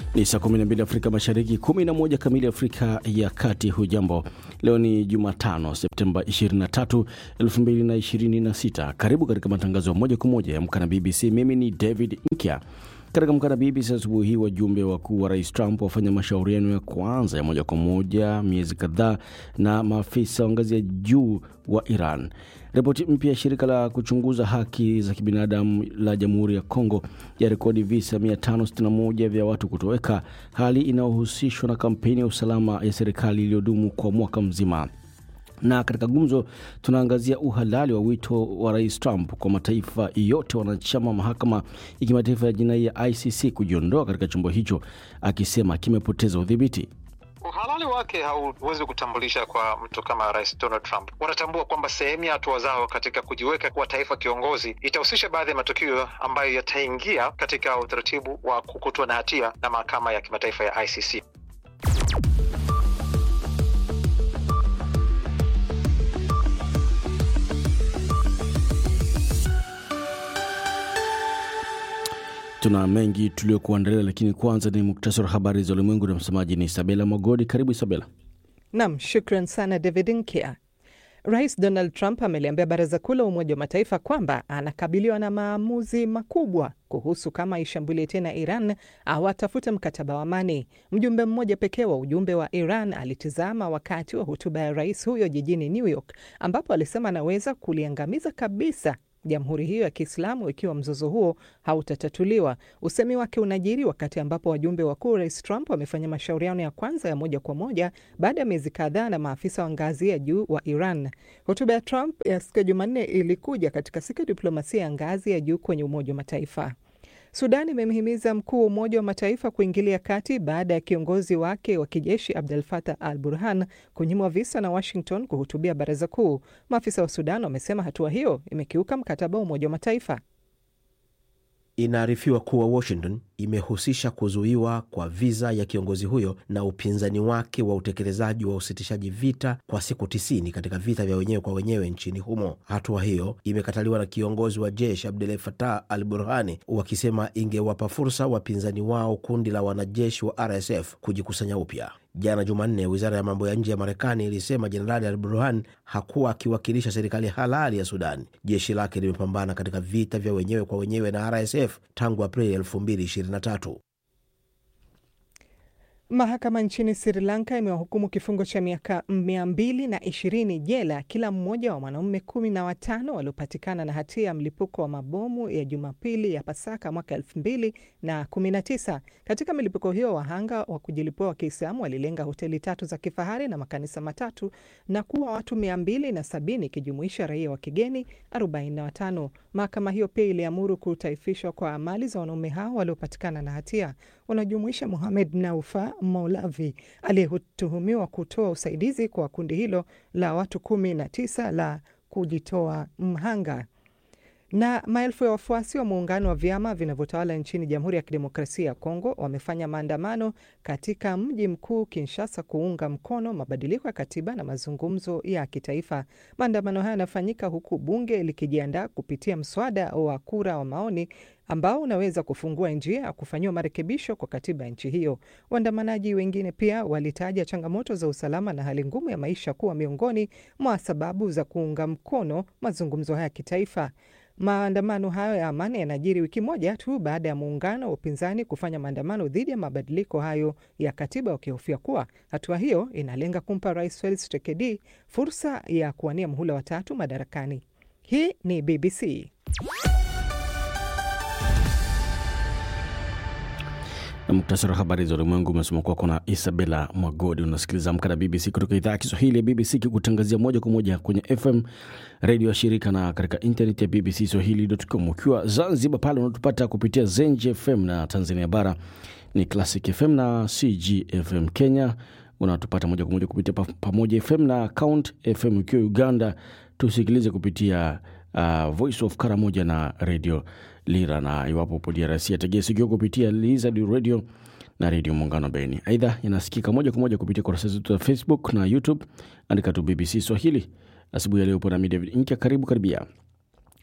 Ni saa 12 Afrika Mashariki, 11 kamili Afrika ya Kati. Hujambo, leo ni Jumatano Septemba 23, 2026. Karibu katika matangazo ya moja kwa moja ya Amka na BBC. Mimi ni David Nkya. Katika Amka na BBC asubuhi hii, wajumbe wakuu wa Rais Trump wafanya mashauriano ya kwanza ya moja kwa moja miezi kadhaa na maafisa wa ngazi ya juu wa Iran. Ripoti mpya ya shirika la kuchunguza haki za kibinadamu la Jamhuri ya Kongo ya rekodi visa 561 vya watu kutoweka, hali inayohusishwa na kampeni ya usalama ya serikali iliyodumu kwa mwaka mzima na katika gumzo tunaangazia uhalali wa wito wa rais Trump kwa mataifa yote wanachama mahakama ya kimataifa ya jinai ya ICC kujiondoa katika chombo hicho, akisema kimepoteza udhibiti. Uhalali wake hauwezi kutambulisha kwa mtu kama rais Donald Trump. Wanatambua kwamba sehemu ya hatua zao katika kujiweka kuwa taifa kiongozi itahusisha baadhi ya matukio ambayo yataingia katika utaratibu wa kukutwa na hatia na mahakama ya kimataifa ya ICC. Tuna mengi tuliokuandalia, lakini kwanza ni muktasari wa habari za ulimwengu na msemaji ni Isabela Mogodi. Karibu Isabela. Nam, shukran sana David Nkia. Rais Donald Trump ameliambia baraza kuu la Umoja wa Mataifa kwamba anakabiliwa na maamuzi makubwa kuhusu kama ishambulie tena Iran au atafute mkataba wa amani. Mjumbe mmoja pekee wa ujumbe wa Iran alitizama wakati wa hotuba ya rais huyo jijini New York, ambapo alisema anaweza kuliangamiza kabisa jamhuri hiyo ya Kiislamu ikiwa mzozo huo hautatatuliwa. Usemi wake unajiri wakati ambapo wajumbe wakuu rais Trump wamefanya mashauriano ya kwanza ya moja kwa moja baada ya miezi kadhaa na maafisa wa ngazi ya juu wa Iran. Hotuba ya Trump ya siku ya Jumanne ilikuja katika siku ya diplomasia ya ngazi ya juu kwenye Umoja wa Mataifa. Sudan imemhimiza mkuu wa Umoja wa Mataifa kuingilia kati baada ya kiongozi wake wa kijeshi Abdel Fattah al Burhan kunyimwa visa na Washington kuhutubia baraza kuu. Maafisa wa Sudan wamesema hatua hiyo imekiuka mkataba wa Umoja wa Mataifa. Inaarifiwa kuwa Washington imehusisha kuzuiwa kwa viza ya kiongozi huyo na upinzani wake wa utekelezaji wa usitishaji vita kwa siku tisini katika vita vya wenyewe kwa wenyewe nchini humo. Hatua hiyo imekataliwa na kiongozi wa jeshi Abdel Fattah al Burhani, wakisema ingewapa fursa wapinzani wao kundi la wanajeshi wa RSF kujikusanya upya. Jana Jumanne, wizara ya mambo ya nje ya Marekani ilisema Jenerali al Burhan hakuwa akiwakilisha serikali halali ya Sudan. Jeshi lake limepambana katika vita vya wenyewe kwa wenyewe na RSF tangu Aprili 2023. Mahakama nchini Sri Lanka imewahukumu kifungo cha miaka mia mbili na ishirini jela kila mmoja wa wanaume kumi na watano waliopatikana na hatia ya mlipuko wa mabomu ya Jumapili ya Pasaka mwaka elfu mbili na kumi na tisa. Katika milipuko hiyo, wahanga wa kujilipua wa Kiislamu walilenga hoteli tatu za kifahari na makanisa matatu na kuwa watu mia mbili na sabini ikijumuisha raia wa kigeni arobaini na watano. Mahakama hiyo pia iliamuru kutaifishwa kwa mali za wanaume hao waliopatikana na hatia wanajumuisha Mohamed Naufa Maulavi aliyetuhumiwa kutoa usaidizi kwa kundi hilo la watu kumi na tisa la kujitoa mhanga. Na maelfu ya wafuasi wa muungano wa vyama vinavyotawala nchini Jamhuri ya Kidemokrasia ya Kongo wamefanya maandamano katika mji mkuu Kinshasa kuunga mkono mabadiliko ya katiba na mazungumzo ya kitaifa. Maandamano haya yanafanyika huku bunge likijiandaa kupitia mswada wa kura wa maoni ambao unaweza kufungua njia ya kufanyiwa marekebisho kwa katiba ya nchi hiyo. Waandamanaji wengine pia walitaja changamoto za usalama na hali ngumu ya maisha kuwa miongoni mwa sababu za kuunga mkono mazungumzo haya ya kitaifa. Maandamano hayo ya amani yanajiri wiki moja tu baada ya muungano wa upinzani kufanya maandamano dhidi ya mabadiliko hayo ya katiba, wakihofia kuwa hatua hiyo inalenga kumpa Rais Felix Tshisekedi fursa ya kuwania muhula wa tatu madarakani. Hii ni BBC. na muktasari wa habari za ulimwengu umesoma kwako na Isabela Mwagodi. Unasikiliza Amka na BBC kutoka idhaa ya Kiswahili ya BBC kikutangazia moja kwa moja kwenye FM redio ya shirika na katika intaneti ya BBC Swahili.com. Ukiwa Zanzibar pale unatupata kupitia Zenji FM na Tanzania bara ni Classic FM na CGFM. Kenya unatupata moja kwa moja kupitia Pamoja FM na Count FM. Ukiwa Uganda tusikilize kupitia uh, Voice of Karamoja na Radio Lira, na iwapo upo DRC ategea sikio kupitia Lizard Radio na Redio Muungano Beni. Aidha, inasikika moja kwa moja kupitia kurasa zetu za Facebook na YouTube, andika tu BBC Swahili. Asubuhi ya leo upo nami David Inkia, karibu karibia.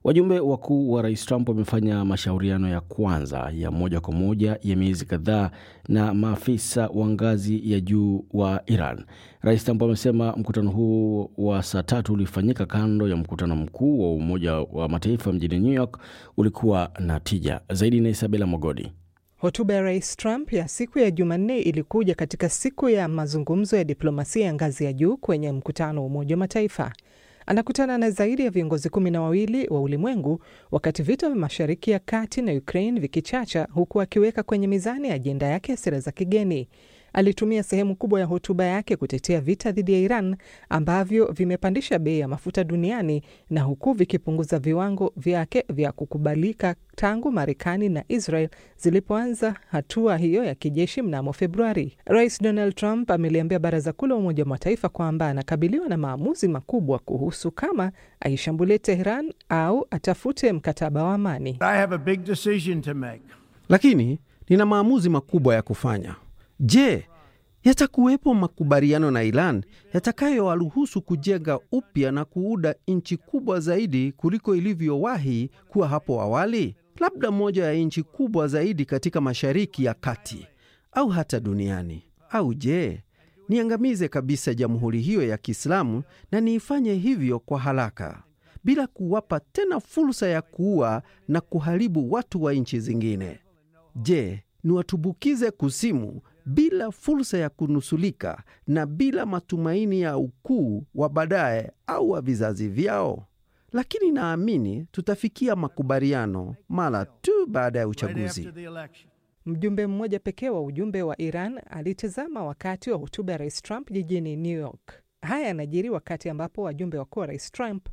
Wajumbe wakuu wa rais Trump wamefanya mashauriano ya kwanza ya moja kwa moja ya miezi kadhaa na maafisa wa ngazi ya juu wa Iran. Rais Trump amesema mkutano huu wa saa tatu ulifanyika kando ya mkutano mkuu wa Umoja wa Mataifa mjini New York ulikuwa na tija zaidi. Na Isabela Mogodi. Hotuba ya rais Trump ya siku ya Jumanne ilikuja katika siku ya mazungumzo ya diplomasia ya ngazi ya juu kwenye mkutano wa Umoja wa Mataifa. Anakutana na zaidi ya viongozi kumi na wawili wa ulimwengu wakati vita vya Mashariki ya Kati na Ukraine vikichacha, huku akiweka kwenye mizani ya ajenda yake ya sera za kigeni. Alitumia sehemu kubwa ya hotuba yake kutetea vita dhidi ya Iran ambavyo vimepandisha bei ya mafuta duniani na huku vikipunguza viwango vyake vya kukubalika tangu Marekani na Israel zilipoanza hatua hiyo ya kijeshi mnamo Februari. Rais Donald Trump ameliambia Baraza Kuu la Umoja wa Mataifa kwamba anakabiliwa na maamuzi makubwa kuhusu kama aishambulie Teheran au atafute mkataba wa amani. I have a big decision to make. Lakini nina maamuzi makubwa ya kufanya. Je, yatakuwepo makubaliano na Iran yatakayowaruhusu kujenga upya na kuuda nchi kubwa zaidi kuliko ilivyowahi kuwa hapo awali? Labda moja ya nchi kubwa zaidi katika Mashariki ya Kati au hata duniani. Au je, niangamize kabisa jamhuri hiyo ya Kiislamu na niifanye hivyo kwa haraka bila kuwapa tena fursa ya kuua na kuharibu watu wa nchi zingine? Je, niwatubukize kuzimu bila fursa ya kunusulika na bila matumaini ya ukuu wa baadaye au wa vizazi vyao? Lakini naamini tutafikia makubaliano mara tu baada ya Right uchaguzi. after the election. Mjumbe mmoja pekee wa ujumbe wa Iran alitazama wakati wa hotuba ya rais Trump jijini New York. Haya yanajiri wakati ambapo wajumbe wakuu wa rais Trump